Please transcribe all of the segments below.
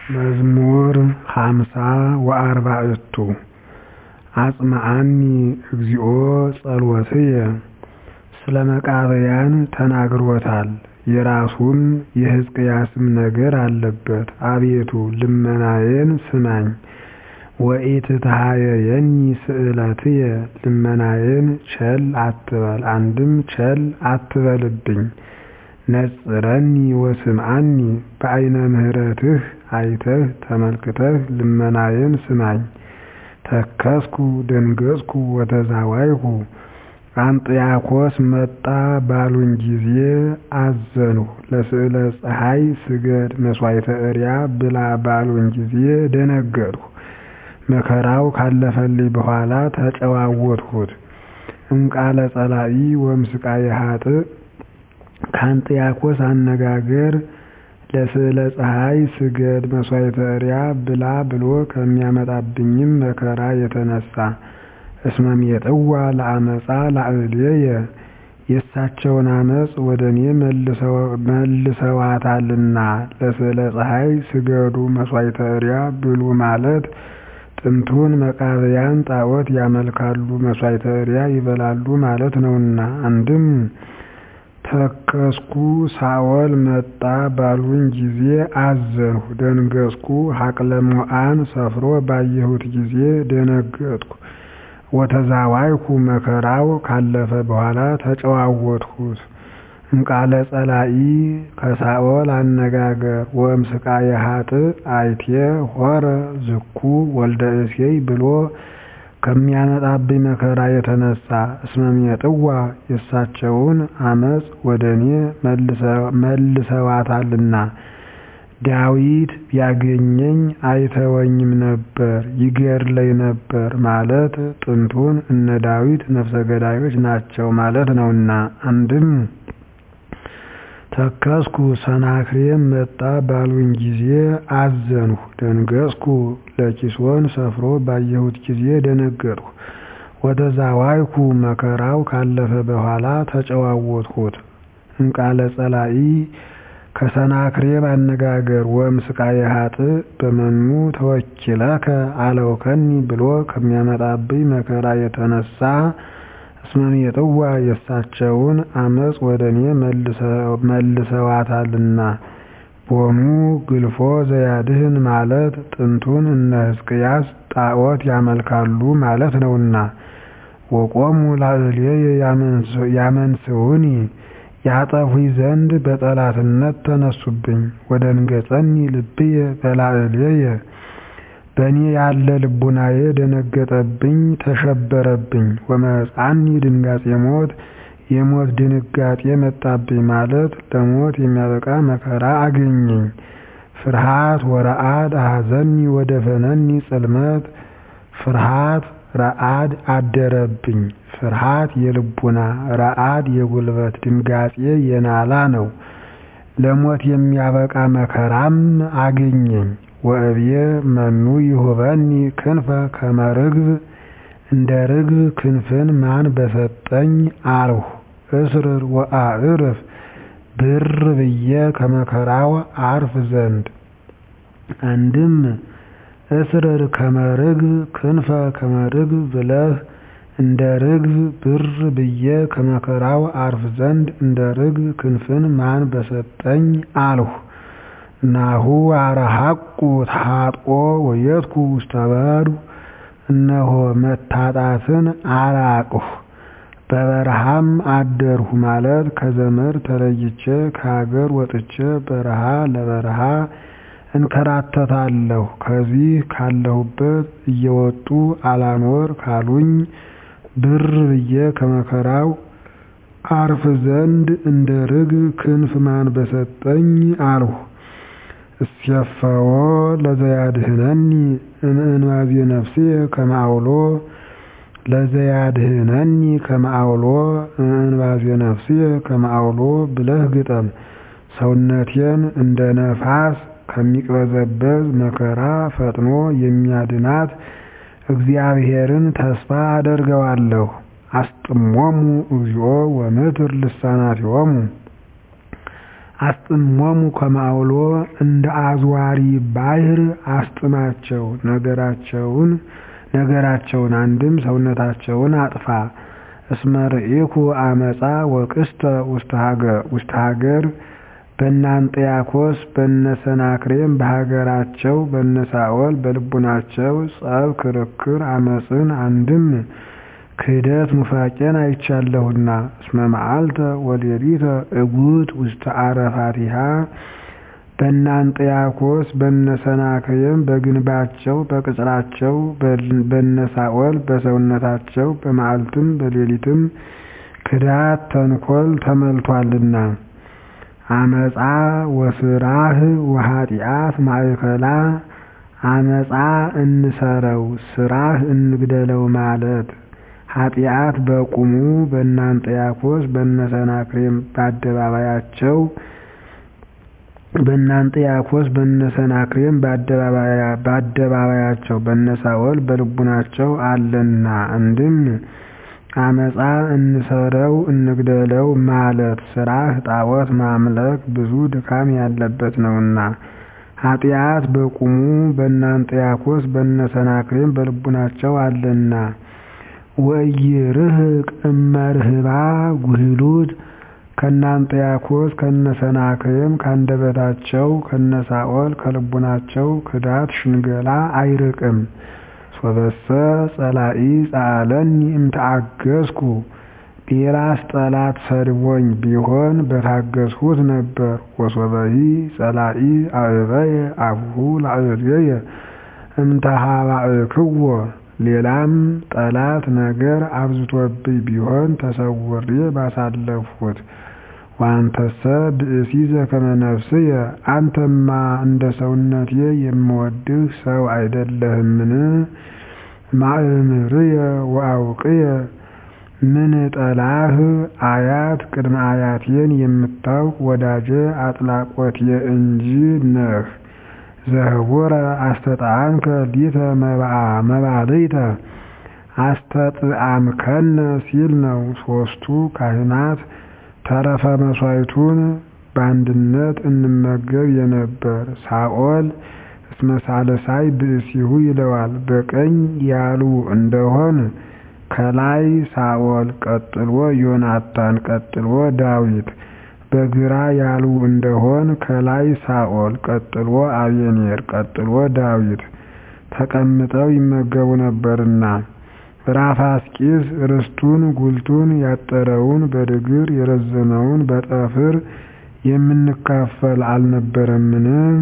መዝሙር ሃምሳ ወአርባዕቱ አጽምዓኒ እግዚኦ ጸሎትየ ስለ መቃብያን ተናግሮታል የራሱም የሕዝቅያስም ነገር አለበት አቤቱ ልመናዬን ስማኝ ወኢትትሃየየኒ ስእለትየ ልመናዬን ቸል አትበል አንድም ቸል አትበልብኝ ነጽረኒ ወስምዓኒ በዓይነ ምሕረትህ አይተህ ተመልክተህ ልመናዬን ስማኝ ተከዝኩ ደንገዝኩ ወተዛዋይኩ አንጥያኮስ መጣ ባሉኝ ጊዜ አዘንሁ ለስእለ ፀሐይ ስገድ መሥዋዕተ እርያ ብላ ባሉኝ ጊዜ ደነገጥሁ መከራው ካለፈልኝ በኋላ ተጨዋወትሁት እምቃለ ጸላኢ ወእምስቃየ ኃጥእ ከአንጥያኮስ አነጋገር ለስእለ ፀሐይ ስገድ መሥዋዕተ እርያ ብላ ብሎ ከሚያመጣብኝም መከራ የተነሣ እስመ ሜጥዋ ለዓመፃ ላዕሌየ የእሳቸውን ዓመፅ ወደ እኔ መልሰዋታልና ለስእለ ፀሐይ ስገዱ መሥዋዕተ እርያ ብሉ ማለት ጥንቱን መቃብያን ጣዖት ያመልካሉ መሥዋዕተ እርያ ይበላሉ ማለት ነውና አንድም ተከዝኩ ሳኦል መጣ ባሉኝ ጊዜ አዘንሁ ደንገዝኩ ሀቅለ ሞዓን ሰፍሮ ባየሁት ጊዜ ደነገጥኩ ወተዛዋይኩ መከራው ካለፈ በኋላ ተጨዋወትሁት እምቃለ ጸላኢ ከሳኦል አነጋገር ወእምስቃየ ኃጥእ አይቴ ሖረ ዝኩ ወልደ እሴይ ብሎ ከሚያመጣብኝ መከራ የተነሣ እስመ ሜጥዋ የእሳቸውን ዓመፅ ወደ እኔ መልሰዋታልና ዳዊት ቢያገኘኝ አይተወኝም ነበር ይገድለኝ ነበር ማለት ጥንቱን እነ ዳዊት ነፍሰ ገዳዮች ናቸው ማለት ነውና አንድም ተከዝኩ ሰናክሬም መጣ ባሉኝ ጊዜ አዘንሁ ደንገዝኩ ለኪሶን ሰፍሮ ባየሁት ጊዜ ደነገጥሁ ወተዛዋይኩ መከራው ካለፈ በኋላ ተጨዋወትሁት እምቃለ ጸላኢ ከሰናክሬም አነጋገር ወእምስቃየ ኃጥእ በመኑ ተወኪለከ አለውከኒ ብሎ ከሚያመጣብኝ መከራ የተነሣ እስመ ሜጥዋ የእሳቸውን ዓመፅ ወደ እኔ መልሰዋታልና ቦኑ ግልፎ ዘያድህን ማለት ጥንቱን እነ ሕዝቅያስ ጣዖት ያመልካሉ ማለት ነውና ወቆሙ ላዕሌየ ያመንስዑኒ ያጠፉኝ ዘንድ በጠላትነት ተነሱብኝ ወደንገጸኒ ልብየ በላዕሌየ በእኔ ያለ ልቡናዬ ደነገጠብኝ ተሸበረብኝ ወመጻኒ ድንጋጼ ሞት የሞት ድንጋጤ መጣብኝ ማለት ለሞት የሚያበቃ መከራ አገኘኝ ፍርሃት ወረአድ አሐዘኒ ወደፈነኒ ጽልመት ፍርሃት ረአድ አደረብኝ ፍርሃት የልቡና ረአድ የጉልበት ድንጋጼ የናላ ነው ለሞት የሚያበቃ መከራም አገኘኝ ወእብየ መኑ ይሁበኒ ክንፈ ከመ ርግብ እንደ ርግብ ክንፍን ማን በሰጠኝ አልሁ እስርር ወአዕርፍ ብር ብዬ ከመከራው አርፍ ዘንድ አንድም እስርር ከመ ርግብ ክንፈ ከመ ርግብ ብለህ እንደ ርግብ ብር ብዬ ከመከራው አርፍ ዘንድ እንደ ርግብ ክንፍን ማን በሰጠኝ አልሁ ናሁ አረሐቁ ታጥቆ ወየትኩ ውስተ በዱ እነሆ መታጣትን አራቅሁ በበረሃም አደርሁ ማለት ከዘመድ ተለይቼ ከሀገር ወጥቼ በረሃ ለበረሃ እንከራተታለሁ ከዚህ ካለሁበት እየወጡ አላኖር ካሉኝ ብር ብዬ ከመከራው አርፍ ዘንድ እንደ ርግብ ክንፍ ማን በሰጠኝ አልሁ እስየፈዎ ለዘያድህነኒ እምእንባዜ ነፍስየ ከመ አውሎ ለዘያድህነኒ ከመ አውሎ እምእንባዜ ነፍስየ ከመ አውሎ ብለህ ግጠም ሰውነቴን እንደ ነፋስ ከሚቅበዘበዝ መከራ ፈጥኖ የሚያድናት እግዚአብሔርን ተስፋ አደርገዋለሁ አስጥሞሙ እግዚኦ ወምትር ልሳናቲሆሙ አስጥሞሙ ከማውሎ እንደ አዝዋሪ ባሕር አስጥማቸው ነገራቸውን ነገራቸውን አንድም ሰውነታቸውን አጥፋ። እስመ ርኢኩ አመፃ ወቅስተ ውስተ ሀገር በነ አንጥያኮስ በነ ሰናክሬም በሀገራቸው በነ ሳኦል በልቡናቸው ጸብ ክርክር አመፅን አንድም ክህደት ኑፋቄን አይቻለሁና። እስመ መዓልተ ወሌሊተ እጉት ውስተ አረፋቲሃ በነ አንጥያኮስ በነ ሰናክሬም በግንባቸው በቅጽራቸው በነ ሳኦል በሰውነታቸው በመዓልትም በሌሊትም ክዳት ተንኮል ተመልቷልና። አመፃ ወስራህ ወኃጢአት ማእከላ አመፃ እንሰረው ስራህ እንግደለው ማለት ኃጢአት በቁሙ በነ አንጥያኮስ በነ ሰናክሬም በአደባባያቸው በነ አንጥያኮስ በነ ሰናክሬም በአደባባያቸው በነ ሳኦል በልቡናቸው አለና አንድም አመፃ እንሰረው እንግደለው ማለት ስራህ ጣዖት ማምለክ ብዙ ድካም ያለበት ነውና። ኃጢአት በቁሙ በነ አንጥያኮስ በነ ሰናክሬም በልቡናቸው አለና። ወኢይርህቅ እመርህባ ጉህሉት ከነ አንጥያኮስ ከነ ሰናክሬም ካንደበታቸው ከነ ሳኦል ከልቡናቸው ክዳት ሽንገላ አይርቅም። ሶበሰ ጸላኢ ጸአለኒ እምተአገስኩ ሌላስ ጠላት ሰድቦኝ ቢሆን በታገስሁት ነበር። ወሶበሂ ጸላኢ አዕበየ አፉሁ ላዕሌየ እምተሃባእክዎ ሌላም ጠላት ነገር አብዝቶብኝ ቢሆን ተሰውሬ ባሳለፍሁት። ወአንተሰ ብእሲ ዘከመ ነፍስየ አንተማ እንደ ሰውነቴ የምወድህ ሰው አይደለህምን? ማእምርየ ወአውቅየ ምን ጠላህ አያት ቅድመ አያቴን የምታውቅ ወዳጄ አጥላቆቴ እንጂ ነህ። ዘህቡረ አስተጣዕምከ ሊተ መባልዕተ አስተጥአምከነ ሲል ነው። ሦስቱ ካህናት ተረፈ መሥዋዕቱን በአንድነት እንመገብ የነበር ሳኦል እስመ ሳልሳይ ብእሲሁ ይለዋል። በቀኝ ያሉ እንደሆን ከላይ ሳኦል ቀጥሎ ዮናታን ቀጥሎ ዳዊት በግራ ያሉ እንደሆን ከላይ ሳኦል ቀጥሎ አቤኔር ቀጥሎ ዳዊት ተቀምጠው ይመገቡ ነበርና። ራፋስቂስ ርስቱን ጉልቱን ያጠረውን በድግር የረዘመውን በጠፍር የምንካፈል አልነበረምን?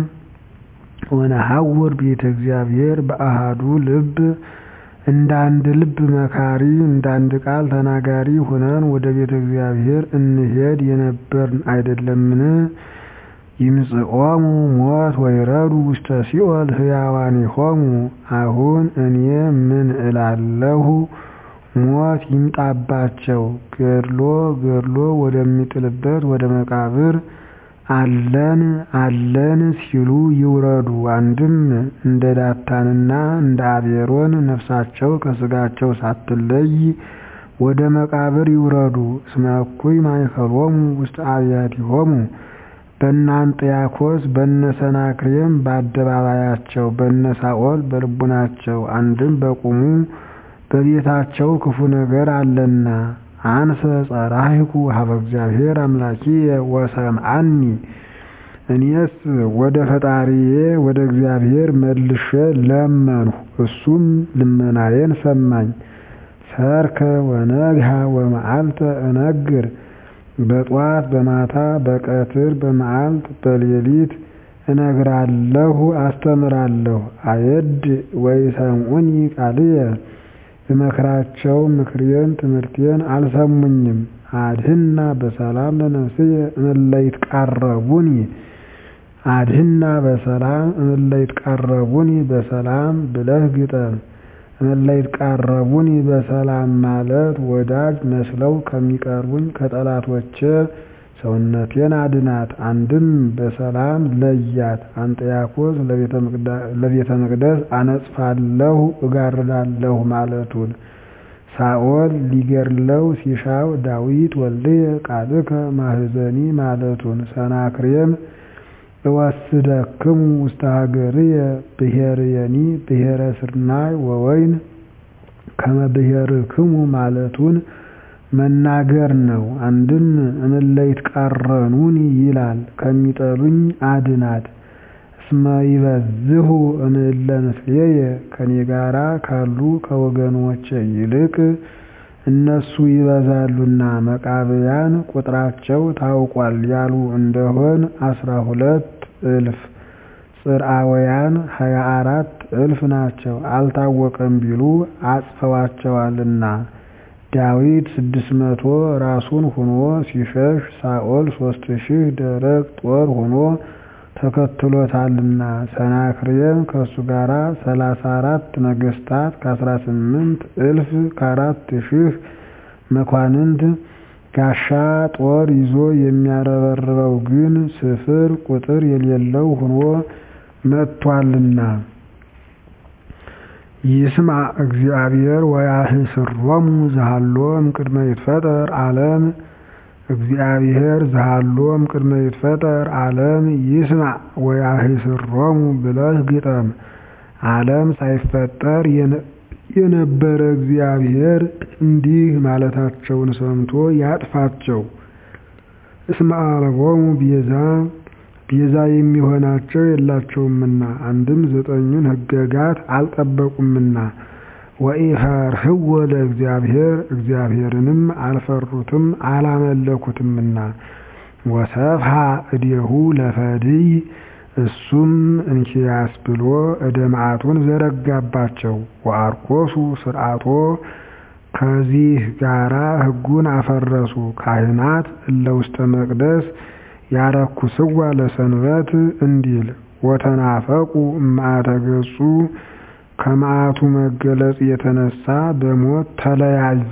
ወነሐውር ቤተ እግዚአብሔር በአሃዱ ልብ እንደ አንድ ልብ መካሪ እንደ አንድ ቃል ተናጋሪ ሆነን ወደ ቤተ እግዚአብሔር እንሄድ የነበርን አይደለምን? ይምጽኦሙ ሞት ወይረዱ ውስተ ሲኦል ሕያዋኒሆሙ። አሁን እኔ ምን እላለሁ? ሞት ይምጣባቸው፣ ገድሎ ገድሎ ወደሚጥልበት ወደ መቃብር አለን አለን ሲሉ ይውረዱ። አንድም እንደ ዳታንና እንደ አቤሮን ነፍሳቸው ከሥጋቸው ሳትለይ ወደ መቃብር ይውረዱ። እስመ እኩይ ማእከሎሙ ውስተ አብያቲሆሙ በነ አንጥያኮስ በነ ሰናክሬም በአደባባያቸው በነ ሳኦል በልቡናቸው አንድም በቁሙ በቤታቸው ክፉ ነገር አለና። አንሰ ጸራሂኩ ሀበ እግዚአብሔር አምላኪየ ወሰምዓኒ እኔስ ወደ ፈጣሪዬ ወደ እግዚአብሔር መልሼ ለመንሁ፣ እሱም ልመናዬን ሰማኝ። ሰርከ ወነግሃ ወመዓልተ እነግር በጧት በማታ በቀትር በመዓልት በሌሊት እነግራለሁ አስተምራለሁ። አየድ ወይሰምዑኒ ቃልየ ብመክራቸው ምክሬን ትምህርቴን አልሰሙኝም። አድህና በሰላም ለነፍስየ እምእለ ይትቃረቡኒ አድህና በሰላም እምእለ ይትቃረቡኒ በሰላም ብለህ ግጠም። እምእለ ይትቃረቡኒ በሰላም ማለት ወዳጅ መስለው ከሚቀርቡኝ ከጠላቶቼ ሰውነቴን አድናት። አንድም በሰላም ለያት። አንጥያኮስ ለቤተ መቅደስ አነጽፋለሁ እጋርዳለሁ ማለቱን ሳኦል ሊገድለው ሲሻው ዳዊት ወልድየ ቃልከ ማህዘኒ ማለቱን ሰናክሬም እወስደክሙ ውስተ ሀገርየ ብሔርየኒ ብሔረ ስርናይ ወወይን ከመ ብሔርክሙ ማለቱን መናገር ነው። አንድም እምለይትቃረኑኒ ይላል ከሚጠሉኝ አድናት እስመ ይበዝሁ እምእለ ምስሌየ ከኔ ጋራ ካሉ ከወገኖቼ ይልቅ እነሱ ይበዛሉና መቃብያን ቁጥራቸው ታውቋል ያሉ እንደሆን አስራ ሁለት እልፍ ጽርዓውያን ሀያ አራት እልፍ ናቸው አልታወቀም ቢሉ አጽፈዋቸዋልና። ዳዊት ስድስት መቶ ራሱን ሁኖ ሲሸሽ ሳኦል ሶስት ሺህ ደረቅ ጦር ሁኖ ተከትሎታልና። ሰናክሬም ከሱ ጋራ ሰላሳ አራት ነገስታት ከአስራ ስምንት እልፍ ከአራት ሺህ መኳንንት ጋሻ ጦር ይዞ የሚያረበርበው ግን ስፍር ቁጥር የሌለው ሁኖ መጥቷልና። ይስምዕ እግዚአብሔር ወያህስሮሙ ዘሃሎ እምቅድመ ይትፈጠር ዓለም እግዚአብሔር ዘሃሎ እምቅድመ ይትፈጠር ዓለም ይስምዕ ወያህስሮሙ ብለህ ግጠም። ዓለም ሳይፈጠር የነበረ እግዚአብሔር እንዲህ ማለታቸውን ሰምቶ ያጥፋቸው። እስመ አልቦሙ ቤዛ ቤዛ የሚሆናቸው የላቸውምና አንድም ዘጠኙን ሕገጋት አልጠበቁምና። ወኢፈርህዎ ለእግዚአብሔር እግዚአብሔርንም አልፈሩትም አላመለኩትምና። ወሰፍሐ እዴሁ ለፈድይ እሱም እንኪያስ ብሎ እደ መዓቱን ዘረጋባቸው። ወአርኮሱ ስርዓቶ ከዚህ ጋራ ሕጉን አፈረሱ። ካህናት እለ ውስተ መቅደስ ያረኩስዋ ለሰንበት እንዲል ወተናፈቁ እምአተ ገጹ ከመዓቱ መገለጽ የተነሳ በሞት ተለያዩ።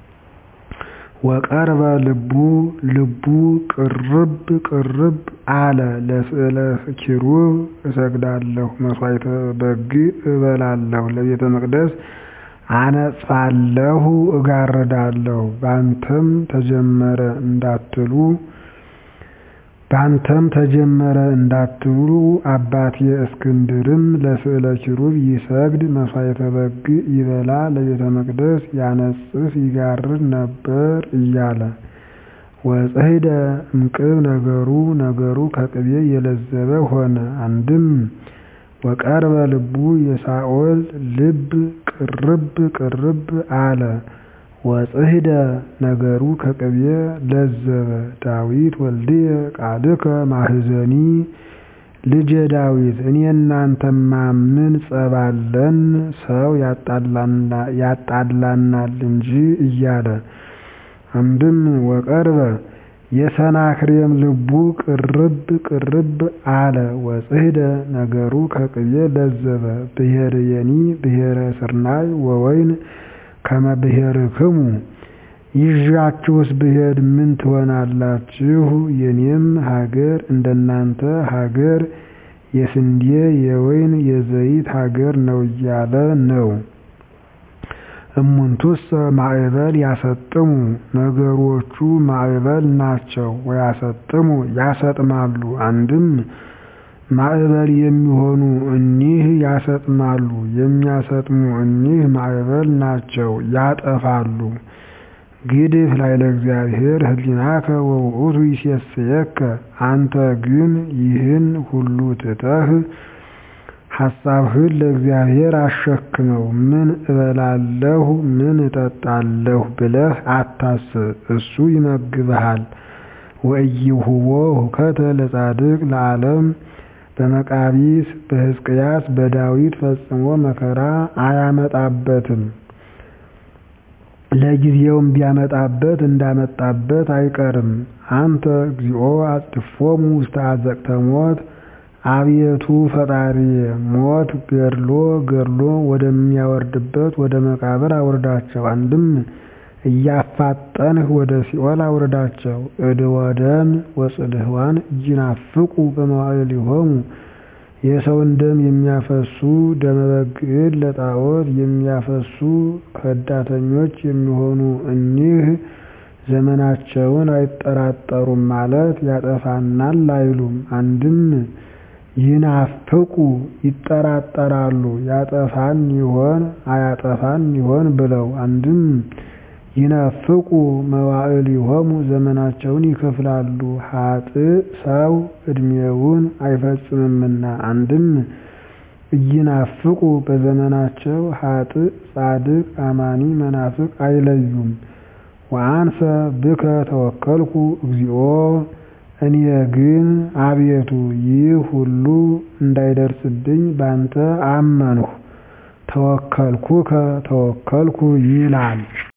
ወቀርበ ልቡ ልቡ ቅርብ ቅርብ አለ ለስዕለ ኪሩብ እሰግዳለሁ መሥዋዕተ በግ እበላለሁ ለቤተ መቅደስ አነጽፋለሁ እጋርዳለሁ ባንተም ተጀመረ እንዳትሉ ባንተም ተጀመረ እንዳትሉ አባቴ እስክንድርም ለስዕለ ኪሩብ ይሰግድ መሥዋዕተ በግ ይበላ ለቤተ መቅደስ ያነጽፍ ይጋርድ ነበር እያለ ወጽሕደ እምቅብ ነገሩ ነገሩ ከቅቤ የለዘበ ሆነ። አንድም ወቀርበ ልቡ የሳኦል ልብ ቅርብ ቅርብ አለ። ወጽሕደ ነገሩ ከቅቤ ለዘበ ዳዊት ወልድየ ቃልከ ማህዘኒ ልጄ ዳዊት እኔ እናንተማ ምን ጸብ አለን ሰው ያጣላናል እንጂ እያለ አንድም ወቀርበ የሰናክሬም ልቡ ቅርብ ቅርብ አለ። ወጽሕደ ነገሩ ከቅቤ ለዘበ ብሔርየኒ ብሔረ ስርናይ ወወይን ከመ ብሔርክሙ ይዣችሁስ ብሄድ ምን ትሆናላችሁ? የኔም ሀገር እንደናንተ ሀገር የስንዴ የወይን የዘይት ሀገር ነው እያለ ነው። እሙንቱሰ ማዕበል ያሰጥሙ ነገሮቹ ማዕበል ናቸው። ወያሰጥሙ ያሰጥማሉ። አንድም ማዕበል የሚሆኑ እኒህ ያሰጥማሉ፣ የሚያሰጥሙ እኒህ ማዕበል ናቸው ያጠፋሉ። ግድፍ ላዕለ እግዚአብሔር ህሊናከ ወውእቱ ይሴስየከ አንተ ግን ይህን ሁሉ ትተህ ሐሳብህን ለእግዚአብሔር አሸክመው። ምን እበላለሁ ምን እጠጣለሁ ብለህ አታስብ፣ እሱ ይመግብሃል። ወኢይሁቦ ሁከተ ለጻድቅ ለዓለም በመቃቢስ በሕዝቅያስ በዳዊት ፈጽሞ መከራ አያመጣበትም። ለጊዜውም ቢያመጣበት እንዳመጣበት አይቀርም። አንተ እግዚኦ አጽድፎሙ ውስተ አዘቅተ ሞት አቤቱ ፈጣሪዬ ሞት ገድሎ ገድሎ ወደሚያወርድበት ወደ መቃብር አውርዳቸው። አንድም እያፋጠንህ ወደ ሲኦል አውርዳቸው። እድ ወደም ወጽልህዋን እይናፍቁ በመዋዕሊሆሙ የሰውን ደም የሚያፈሱ ደመ በግዕን ለጣዖት የሚያፈሱ ከዳተኞች የሚሆኑ እኒህ ዘመናቸውን አይጠራጠሩም ማለት ያጠፋናል አይሉም። አንድም ይናፍቁ ይጠራጠራሉ ያጠፋን ይሆን አያጠፋን ይሆን ብለው። አንድም ይነፍቁ መዋዕሊሆሙ ዘመናቸውን ይከፍላሉ ኃጥእ ሰው ዕድሜውን አይፈጽምምና። አንድም ኢይናፍቁ በዘመናቸው ኃጥእ ጻድቅ አማኒ መናፍቅ አይለዩም። ወአንሰ ብከ ተወከልኩ እግዚኦ እኔ ግን አቤቱ ይህ ሁሉ እንዳይደርስብኝ ባንተ አመንሁ። ተወከልኩከ ተወከልኩ ይላል